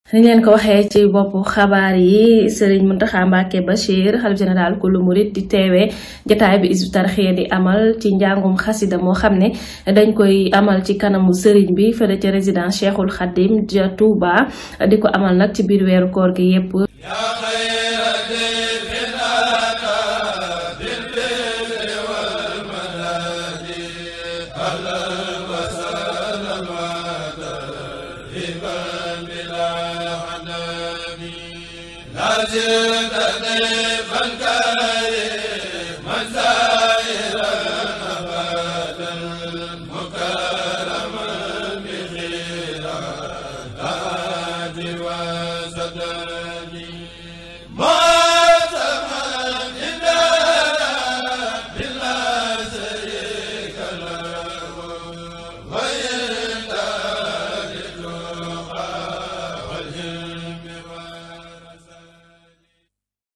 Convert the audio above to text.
ni leen ko waxee ci boppu xabaar yi Serigne Mountakha Mbacké Bachir xalif général kulu murit di teewee jataay bi Hizbut Tarqiyyah di amal ci njàngum xasida moo xam ne dañ koy amal ci kanamu Serigne bi fële ca résidence Cheikhul Khadim ja Touba di ko amal nag ci biir weeru koor gi yépp wa